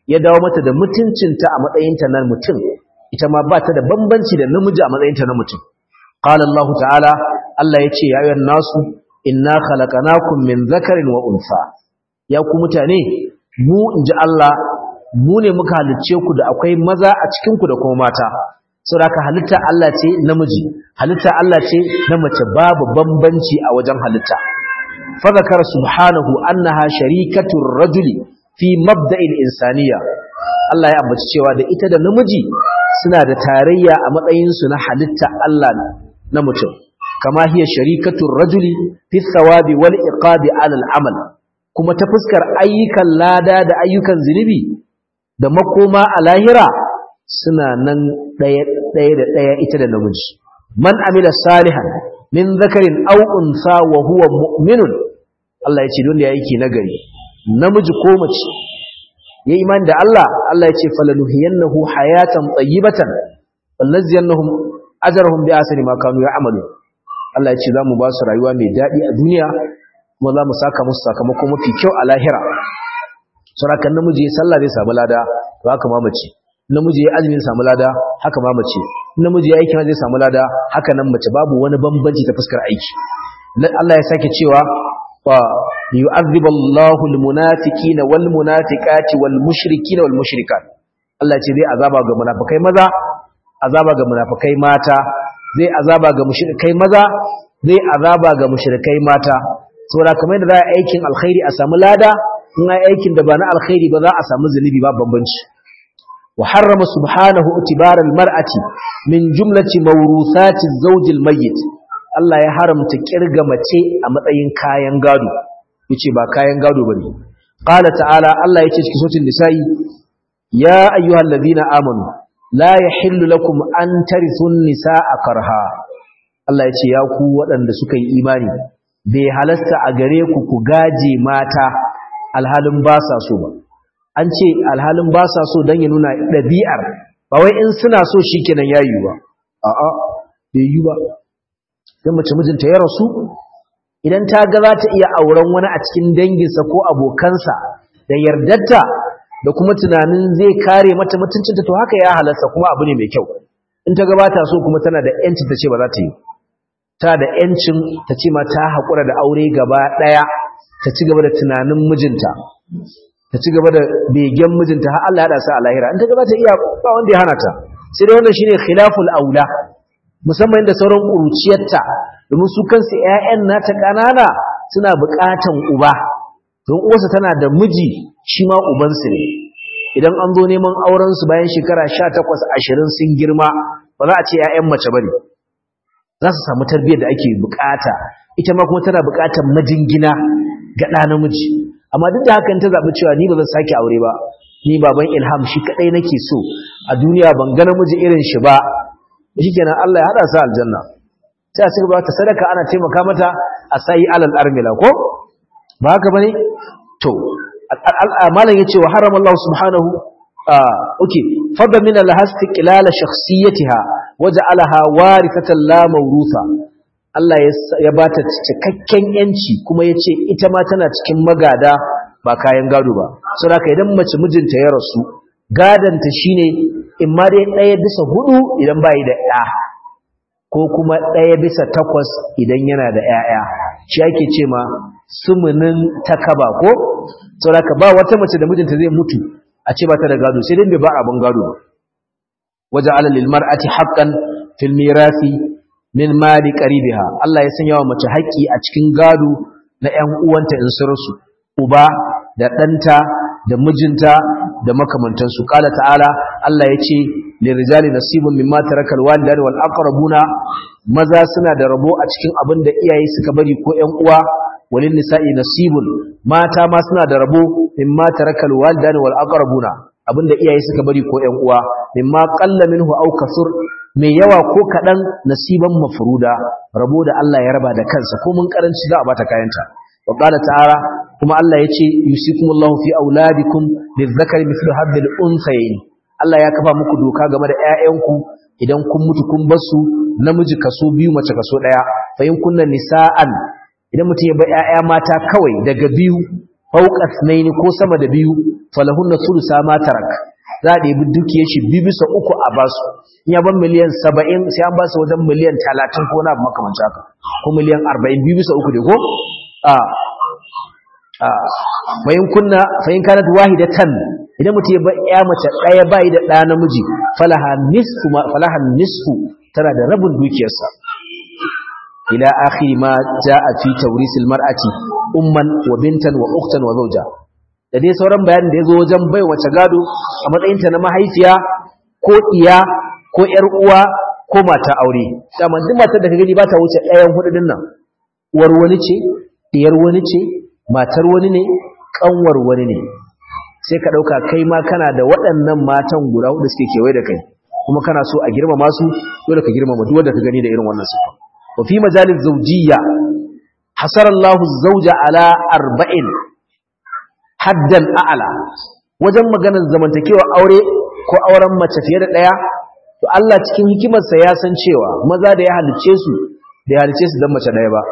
ya dawo mata da mutuncinta a matsayinta na mutum ita ma ba ta da bambanci da namiji a matsayinta na mutum qala Allah ta'ala Allah ya ce ya ayyuhan nasu inna khalaqnakum min dhakarin wa unsa ya ku mutane mu inji Allah mu ne muka halicce ku da akwai maza a cikin ku da kuma mata saboda halitta Allah ce namiji halitta Allah ce na mace babu bambanci a wajen halitta fa zakara subhanahu annaha sharikatu rajuli fi mabda'il insaniya Allah ya ambaci cewa da ita da namiji suna da tarayya a matsayin su na halitta Allah na mutum kama hiya sharikatu rajuli fi thawabi wal iqabi ala al amal kuma ta fuskar ayyukan lada da ayyukan zinubi da makoma a lahira suna nan ɗaya ɗaya da ɗaya ita da namiji man amila salihan min zakarin aw unsa wa huwa mu'minun Allah ya ce don da yake nagari namiji ko mace ya imani da Allah Allah ya ce falanuhiyannahu hayatan tayyibatan wallaziyannahum ajrahum bi asri ma kanu ya'malu Allah ya ce zamu ba su rayuwa mai dadi a duniya kuma zamu saka musu sakamako mafi kyau a lahira surakan namiji ya sallah zai samu lada to haka ma mace namiji ya azumi samu lada haka ma mace namiji ya aikin zai samu lada haka nan mace babu wani bambanci ta fuskar aiki Allah ya sake cewa wa yu'adhibu Allahu al-munafiqina wal munafiqati wal mushrikina wal mushrikat Allah ce zai azaba ga munafikai maza azaba ga munafikai mata zai azaba ga mushrikai maza zai azaba ga mushrikai mata saboda kamar da za a aikin alkhairi a samu lada in ai aikin da ba na alkhairi ba za a samu zunubi ba bambanci wa harrama subhanahu itibara almar'ati min jumlati mawruthati zawj almayyit Allah ya haramta kirga mace a matsayin kayan gado yace ba kayan gado bane qala ta'ala Allah yace cikin suratul nisa'i ya ayyuhalladhina amanu la yahillu lakum an tarithun nisaa karha Allah yace ya ku waɗanda suka yi imani bai halasta a gare ku ku gaje mata alhalin ba sa so ba an ce alhalin ba sa so don ya nuna ɗabi'ar ba wai in suna so shi kenan ya yi ba a'a bai yi ba don mace mijinta ya rasu idan ta ga za ta iya auren wani a cikin danginsa ko abokansa da yardarta da kuma tunanin zai kare mata mutuncinta to haka ya halarta kuma abu ne mai kyau in ta gabata so kuma tana da yancin ta ce ba za ta yi tana da yancin ta ce ma ta haƙura da aure gaba ɗaya ta ci gaba da tunanin mijinta ta ci gaba da begen mijinta har Allah ya hada su a lahira in ta gaba ta iya ba wanda ya hana ta sai dai wannan shine khilaful aula musamman da sauran kuruciyarta domin su kansu ƴaƴan nata kanana suna buƙatan uba don uwarsa tana da miji shi ma ubansu ne idan an zo neman auren su bayan shekara 18 20 sun girma ba za a ce ƴaƴan mace bane za su samu tarbiyyar da ake buƙata ita ma kuma tana buƙatar majingina ga ɗa namiji amma duk da hakan ta zaɓi cewa ni ba zan sake aure ba ni baban ilham shi kaɗai nake so a duniya ban ga namiji irin shi ba shi kenan Allah ya haɗa su aljanna sai a ci gaba ta sadaka ana taimaka mata a sayi alal armila ko ba haka bane to malam yace wa harama Allah subhanahu okay fadda min al-hasti qilala shakhsiyatiha waja'alaha warithatan la mawrusa Allah ya ba ta cikakken yanci kuma ya ce ita ma tana cikin magada ba kayan gado ba sau da idan mace mijinta ya rasu gadanta shi ne in ma dai ɗaya bisa hudu idan ba da ɗa ko kuma ɗaya bisa takwas idan yana da ‘ya'ya shi ake ce ma sumunin takaba ko sau da ba wata mace da mijinta zai mutu a ce ba ta da gado sai dai ba abin gado ba waje alalil mar'ati haqqan fil mirasi min mali qaribiha Allah ya sanya wa mace haƙƙi a cikin gado na ƴan uwanta in su rasu uba da ɗanta da mijinta da makamantansu qala ta'ala Allah ya ce lirijali nasibun mimma tarakal walidani wal aqrabuna maza suna da rabo a cikin abin da iyaye suka bari ko ƴan uwa walin nisa'i nasibun mata ma suna da rabo mimma tarakal walidani wal aqrabuna abin da iyaye suka bari ko ƴan uwa mimma qalla minhu aw kasur mai yawa ko kaɗan nasiban mafruda rabo da Allah ya raba da kansa ko mun karanci za a bata kayanta wa qala ta'ala kuma Allah yace yusikumullahu fi auladikum lizakari mithlu hadhil unthayayn Allah ya kafa muku doka game da ƴaƴanku idan kun mutu kun basu namiji kaso biyu mace kaso daya fa in kunna nisaan idan mutum ya ba ƴaƴa mata kawai daga biyu fawqa ithnayn ko sama da biyu falahunna thulutha ma tarak za a ɗebi dukiyar shi biyu bisa uku a basu in ya ban miliyan saba'in sai an basu wajen miliyan talatin ko na abu makamanci haka ko miliyan arba'in biyu bisa uku dai ko a a fayin kunna fayin kanat wahidatan idan mutum ya ba ya mace ɗaya bai da ɗa namiji falaha nisfu falaha nisfu tana da rabin dukiyarsa ila akhiri ma jaa fi tawrisil mar'ati umman wa bintan wa ukhtan wa zawja da dai sauran bayanin da yazo wajen bai wace gado a matsayin ta na mahaifiya ko iya ko yar uwa ko mata aure dama duk matar da ka gani ba ta wuce ɗayan hudu din nan uwar wani ce diyar wani ce matar wani ne kanwar wani ne sai ka dauka kai ma kana da waɗannan matan guda hudu suke kewaye da kai kuma kana so a girmama su dole ka girmama duk wanda ka gani da irin wannan sifa وفي مجال الزوجية حصر الله الزوج على أربعين حدا أعلى wajen maganar zamantakewa aure ko auren mace fiye da ɗaya to Allah cikin hikimarsa ya san cewa maza da ya halice su da ya halice su don mace ɗaya ba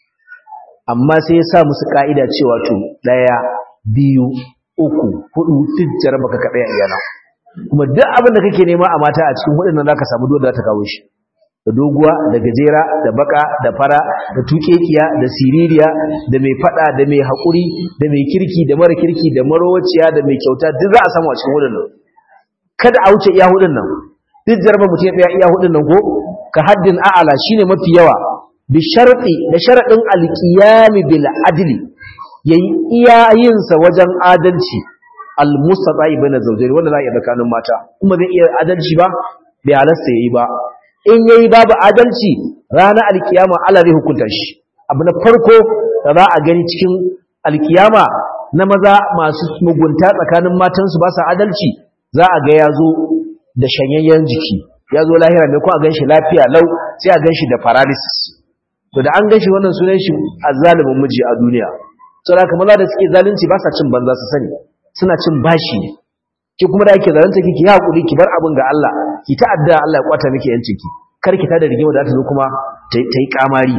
amma sai ya sa musu ka'ida cewa to ɗaya biyu uku hudu duk jaraba ka kaɗaya iyana kuma duk abin da kake nema a mata a cikin hudun nan za ka samu dole za ta kawo shi da doguwa da gajera da baka da fara da tukekiya da siririya da mai fada da mai haƙuri da mai kirki da mara kirki da marowaciya da mai kyauta duk za a samu a cikin hudun nan kada a wuce iya hudun nan duk jarba mutum ya tsaya iya hudun nan ko ka haddin a'ala shine mafi yawa bi sharti da sharadin alqiyami bil adli yayi iya yin sa wajen adalci al mustata'i baina zawjayn wanda za a iya tsakanin mata kuma zai iya adalci ba bai halasta yayi ba in yayi babu adalci ranar alkiyama Allah zai hukunta shi abu na farko da za a gani cikin alkiyama na maza masu mugunta tsakanin matansu ba su adalci za a ga yazo da shanyayyen jiki yazo lahira mai ko a ganshi lafiya lau sai a ganshi da paralysis to da an ganshi wannan sunan shi azzalimin miji a duniya saboda haka maza da suke zalunci ba sa cin banza su sani suna cin bashi ki kuma da ake zalunta ki ki hakuri ki bar abin ga Allah ki ta'adda Allah ya kwata miki yancin ki kar ki tada rigima da ta zo kuma ta yi kamari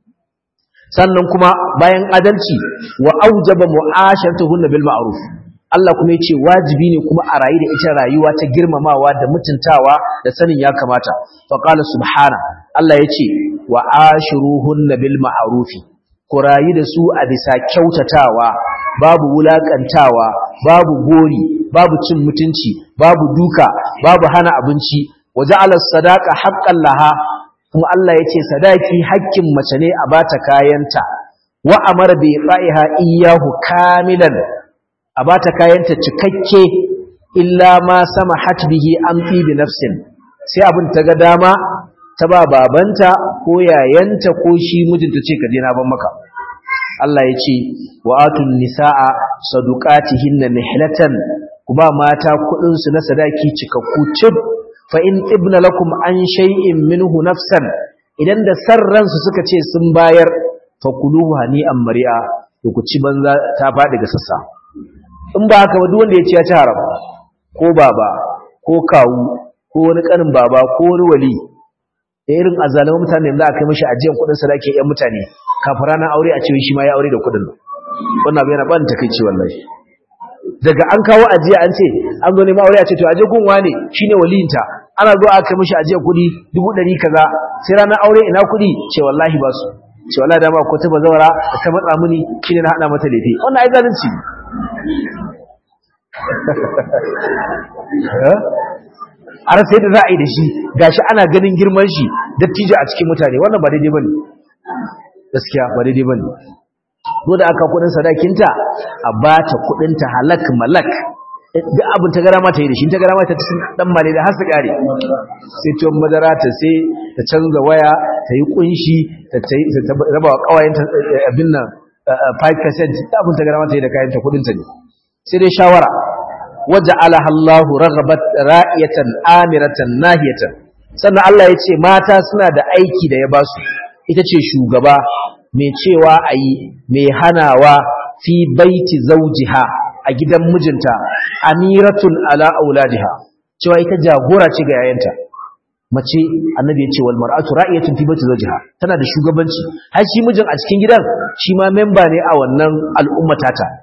sannan kuma bayan adalci wa aujaba mu'asharatuhunna bil ma'ruf Allah kuma yace wajibi ne kuma a rayu da ita rayuwa ta girmamawa da mutuntawa da sanin ya kamata fa qala subhana Allah yace wa ashiruhunna bil ma'ruf ku rayu da su a bisa kyautatawa babu wulakantawa babu gori babu cin mutunci babu duka babu hana abinci waja'ala sadaqa haqqan laha kuma Allah yace sadaki haƙƙin mace ne a bata kayanta wa amara bi fa'iha iyyahu kamilan a bata kayanta cikakke illa ma samahat bihi an fi bi nafsin sai abin ta ga dama ta ba babanta ko yayanta ko shi mijinta ce ka je na ban maka Allah ya ce wa atun nisaa saduqatihinna nihlatan ku ba mata kudin su na sadaki cikakku cib fa in ibna lakum an shay'in minhu nafsan idan da sarran su suka ce sun bayar fa kuluhu hani'an mari'a to ku ci banza ta fadi ga sassa in ba haka ba duk wanda ya ci ya ci haram ko baba ko kawu ko wani kanin baba ko wani wali da irin azalaman mutane da aka yi mishi ajiyan kudin sadaki yan mutane kafin ranar aure a cewa shi ma ya aure da kudin wannan abu yana ban takeici wallahi daga an kawo ajiya an ce an zo neman aure a ce to aje gun wane shine waliyinta ana zo aka mishi ajiyar kudi dubu ɗari kaza sai ranar aure ina kudi ce wallahi ba su ce wallahi dama ko ta bazawara da ta matsa mini shine na hada mata lefe wannan ai zalunci a rasa yadda za a yi da shi gashi ana ganin girman shi dattijo a cikin mutane wannan ba daidai bane gaskiya ba daidai bane ko da aka kudin sadakinta a bata kudin ta halak malak duk abin ta gara mata yi da shi ta gara mata ta dan male da har su kare sai tuwon madara ta sai ta canza waya ta yi kunshi ta raba wa kawayen abin nan 5% abin ta gara mata yi da kayan ta kudin ta ne sai dai shawara waja'alaha Allahu raghabat ra'iyatan amiratan nahiyatan sannan Allah ya ce mata suna da aiki da ya ba su ita ce shugaba mai cewa ayi mai hanawa fi baiti zawjiha a gidan mijinta amiratun ala auladiha cewa ita jagora ce ga yayanta mace annabi ya ce wal mar'atu ra'iyatun fi baiti zawjiha tana da shugabanci har shi mijin a cikin gidan shi ma memba ne a wannan al'ummatata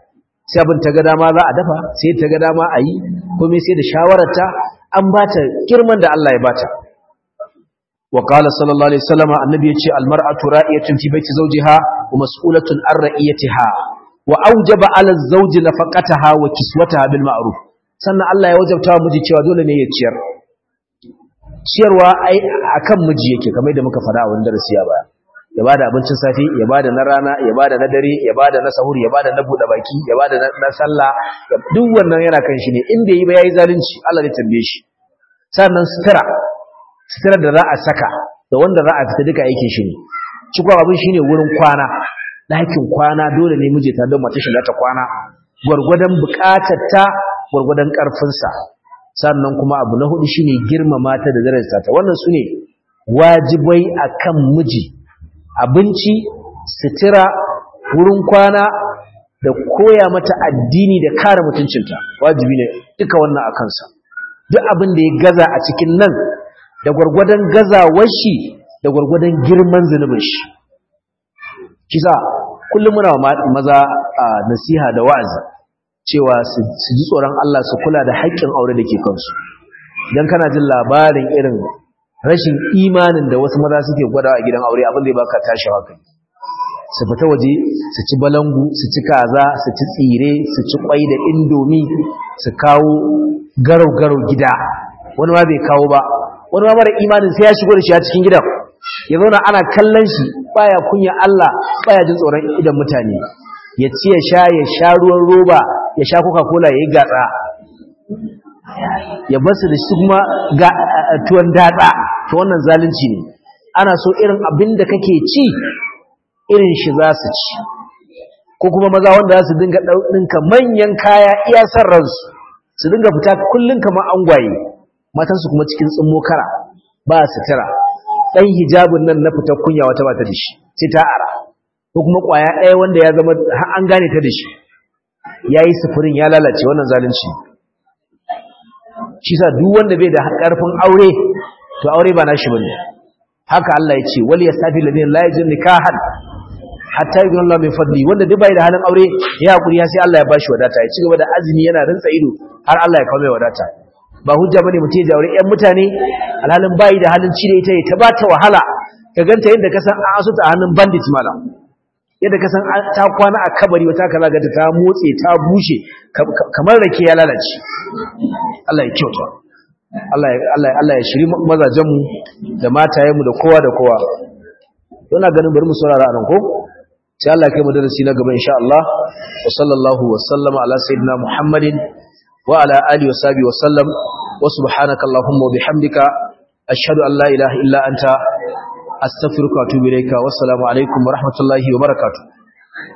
sai abin ta ga dama za a dafa sai ta ga dama a yi komai sai da shawararta an ba ta girman da Allah ya ba ta wa qala sallallahu alaihi wasallam annabi yace almar'atu ra'iyatun fi baiti zawjiha wa mas'ulatun an ra'iyatiha wa awjaba 'ala az-zawji nafaqataha wa kiswataha bil ma'ruf sannan Allah ya wajabta wa miji cewa dole ne ya ciyar ciyarwa ai akan miji yake kamar da muka fada a wannan darasi ya baya ya bada abincin safi ya bada na rana ya bada na dare ya bada na sahur ya bada na bude baki ya bada na sallah duk wannan yana kan shi ne in bai yi ba yayi zalunci Allah zai tambaye shi sannan sutura sutura da za a saka da wanda za a fita duka aikin shi ne cikon abin shine wurin kwana ɗakin kwana dole ne miji ta don mata shi ta kwana gwargwadon buƙatar ta gwargwadon ƙarfinsa sannan kuma abu na hudu shine girmama ta da darajarta ta wannan sune wajibai akan miji abinci sutura wurin kwana da koya mata addini da kare mutuncinta wajibi ne duka wannan a kansa duk abin da ya gaza a cikin nan da gwargwadon gazawar shi da gwargwadon girman zunubin shi kisa kullum muna maza a nasiha da wa'azi cewa su ji tsoron Allah su kula da haƙƙin aure da ke kansu idan kana jin labarin irin rashin imanin da wasu maza suke gwadawa a gidan aure abin da ya baka tashi hankali su fita waje su ci balangu su ci kaza su ci tsire su ci kwai da indomi su kawo garau-garau gida wani ma bai kawo ba wani ma mara imanin sai ya shigo da shi a cikin gidan ya zauna ana kallon shi baya kunya Allah baya jin tsoron idan mutane ya ci ya sha ya sha ruwan roba ya sha coca-cola ya yi gatsa ya basu da shi kuma ga tuwon datsa to wannan zalunci ne ana so irin abin da kake ci irin shi za su ci ko kuma maza wanda za su dinga ɗinka manyan kaya iya san ransu su dinga fita kullum kamar angwaye matansu kuma cikin tsimmo kara ba sutura ɗan hijabin nan na fita kunya wata ba ta da shi sai ta ara ko kuma ƙwaya ɗaya wanda ya zama har an gane ta da shi ya yi sufurin ya lalace wannan zalunci shi sa duk wanda bai da ƙarfin aure to aure ba nashi bane haka Allah ya ce wal yastafi ladina la yajun nikahan hatta yi Allah mai fadli wanda duk bai da halin aure ya hakuri ya sai Allah ya bashi wadata ya ci gaba da azumi yana rintsa ido har Allah ya kawo mai wadata ba hujja bane mutum ya jaure ƴan mutane alhalin bai da halin cire ita ta ba ta wahala ka ganta yadda ka san an asuta a hannun bandit mala yadda ka san ta kwana a kabari wata kaza ga ta motse ta bushe kamar rake ya lalace Allah ya kyauta Allah ya Allah Allah ya shiri mazajen mu da matayen mu da kowa da kowa ina ganin bari mu saurara anan ko sai Allah kai mu darasi na gaba insha Allah wa sallallahu wa sallama ala sayyidina Muhammadin wa ala alihi wa sahbihi wa sallam wa subhanaka allahumma wa bihamdika ashhadu an la ilaha illa anta astaghfiruka wa atubu ilayka wassalamu alaikum wa rahmatullahi wa barakatuh